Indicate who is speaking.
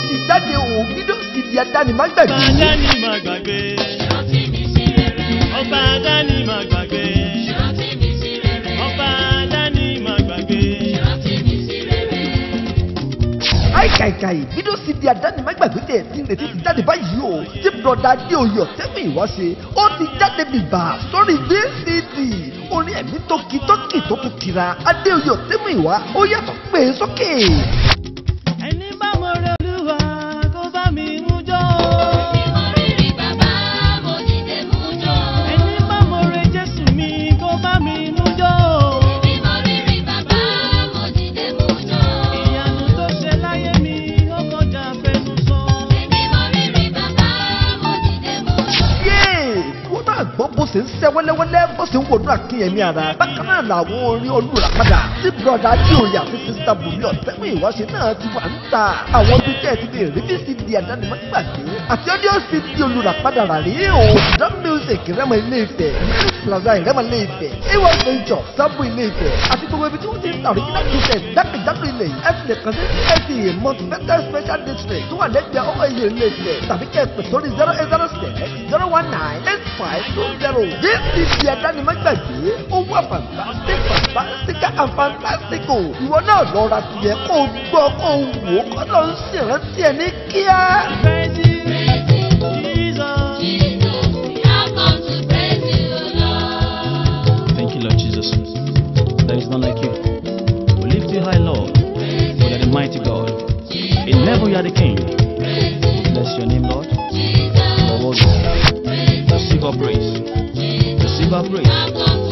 Speaker 1: ti jáde o fídíò sì di adánimágbàgbé.
Speaker 2: Ọba Dání máa gbàgbé. Ọba Dání máa gbàgbé. Ọba Dání máa gbàgbé.
Speaker 1: àìkàìkàì fídíò sì di adánimágbàgbé tẹ̀ tí ń retí ti jáde báyìí o tí bùrọ̀dá adéoyè ọ̀tẹ́mi ìwá ṣe ó ti jáde bìbà sórí vcd orin ẹ̀mí tó kí tó kì tó tún kira adéoyè ọ̀tẹ́mi ìwá ó yàtọ̀ pé sókè.
Speaker 2: Ẹni bá mọ rẹ olúwa kó bá mi mú jọ. Ẹni bá mọ rẹ Jésù mi kó bá mi mú jọ. Ìyanu tó ṣe láyé mi ó kọjá fẹnu sọ.
Speaker 1: yéè wọ́n náà gbọ́ bó ṣe ń ṣẹ́ wẹ́lẹ́wẹ́lẹ́ bó ṣe ń wọnú àkínyẹmí ara bákan náà làwọn orin olùràpadà tí bùrọ̀dá adéoyè àti sísá bùnmi ọ̀tẹ́mi ìwáṣẹ náà ti wà ń ta àwọn ibi tẹ́ ẹ ti lè rí bí sí di àdánimọ́gbàgbé àti ọdíò sí di olùràpadà rà rí o drum music rẹ́mọ ilé ìfẹ́ music plaza rẹ́mọ ilé ìfẹ́ awa venture sábò ilé ìfẹ́ àti gbogbo ibi tí wọ́n ti ń ta original cassette jákèjádò ilẹ̀ yìí ẹ ti lè kàn sí csc multi-vector special district tó wà lẹ́gbẹ̀ẹ́ ọmọ ilé ilé ìfẹ́ tàbí kẹ́ ẹ pè sórí zero eight zero six zero one nine eight five two zero this is di àdánimọ́gbàgbé ó wà fantastic fantastic and fantastico ìwọ náà lọ ra tiẹ̀ kó o gbọ́ kó o wò ó kọ́ ló ń ṣèrántí ẹ̀ ní kíá.
Speaker 2: Praise you, Jesus.
Speaker 3: Thank you, Lord Jesus. There is none like you. We lift you high, Lord. For you are the mighty God. In heaven you are the King. We bless your name, Lord. For what you Receive our praise. Receive our praise.